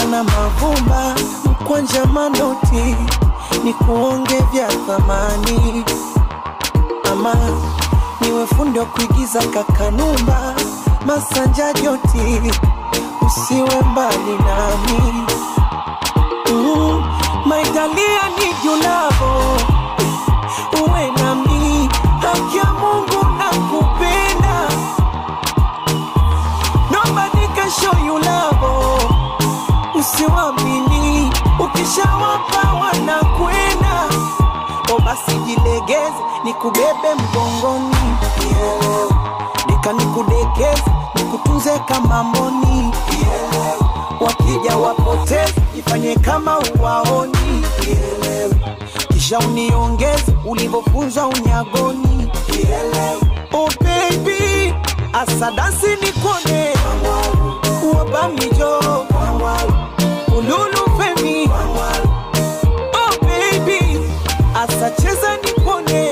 na mavumba mkwanja manoti ni kuonge vya thamani ama niwe fundi wa kuigiza kakanumba masanja joti usiwe mbali nami mm, maitalia ni julavo uwe nami haki ya mungu na kupenda nobody can show you love usiwamini ukishawapa wanakwenda o basi jilegeze nikubebe mgongoni yeah. nika nikudekeze nikutunze kama mboni yeah. wakija wapoteze ifanye kama uwaoni yeah. kisha uniongeze ulivyofunzwa unyagoni yeah. oh baby asadasi nikone wabamijo ululu femi oh baby asacheza nipone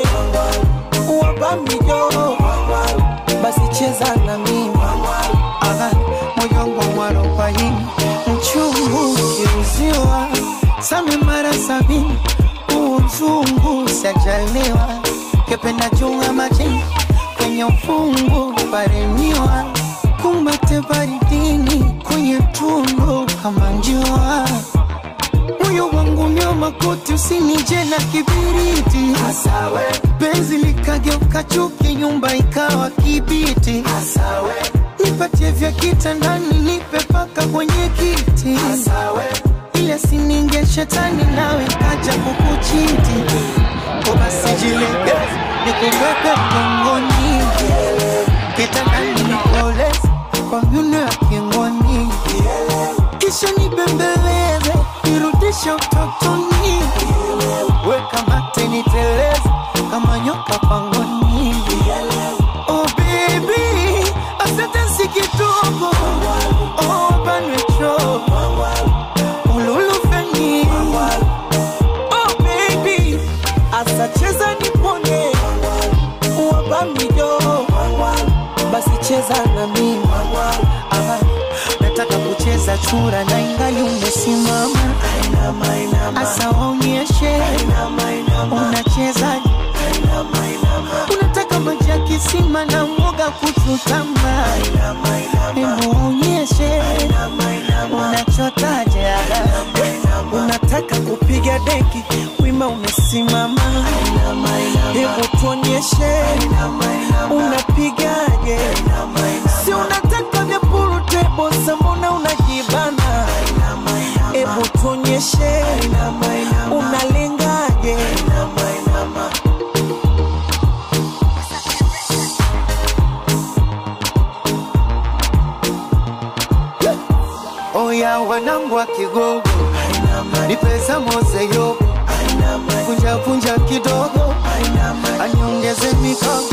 wabamijo basi cheza na mimi Aha, moyo wangu mwarobaini mchungu ukiuziwa same mara sabini huu mzungu sajaliwa kependa chunga majini kwenye ufungu paremiwa kumbate baridini kwenye tundu kama njua moyo wangu nyoma koti usinije na kibiriti Asawe. penzi likageuka chuki nyumba ikawa kibiti Asawe. nipatie vya kitandani nipe paka kwenye kiti Asawe. ile sininge shetani nawe kaja kukuchiti ubasi jilegeze nikubebe mgongoni kitandani nikoleze kwa myuno ya kingoni kisha nibembeleze nirudishe utotoni weka mate niteleze kama nyoka pangoni oh baby asante si kidogo oh banwecho ululufeni oh baby asacheza nipone wabamijo basi cheza na mimi Aha, nataka kucheza chura na ingali umesimama asa waonyeshe unacheza unataka maji ya kisima na mwoga kuchutama hebu waonyeshe unachotaje unataka kupiga deki wima umesimama hebu tuonyeshe unapigaje si unataka vya purutebo mbona unajibana hebu tuonyeshe unalengaje oya wanangu wa kigogo ni pesa mose yobo kunja kunja kidogo aniongeze mikono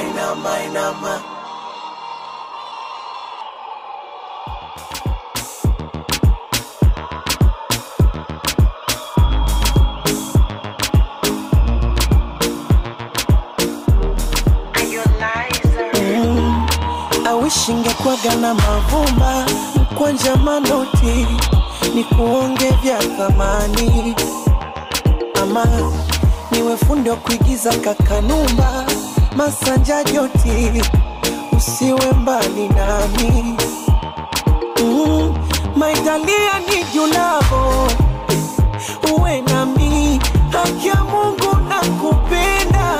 mm, awishi ingekwaga na mavumba mkwanja manoti ni kuonge vya thamani ama niwe fundi wa kuigiza kakanumba masanja joti usiwe mbali nami mm, maitalia ni julavo uwe nami haki ya mungu na kupenda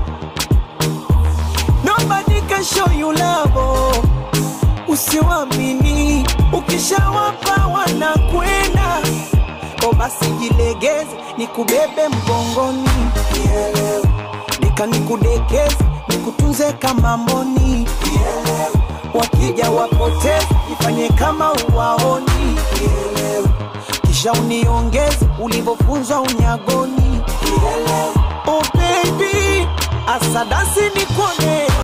nobody can show you love usiwamini ukishawapa wanakwenda o basi jilegeze nikubebe mgongoni yeah. nika nikudekeze nikutunze kama mboni yeah. wakija wapoteze ifanye kama uwaoni yeah. kisha uniongeze ulivyofunzwa unyagoni yeah. oh baby asadasi nikone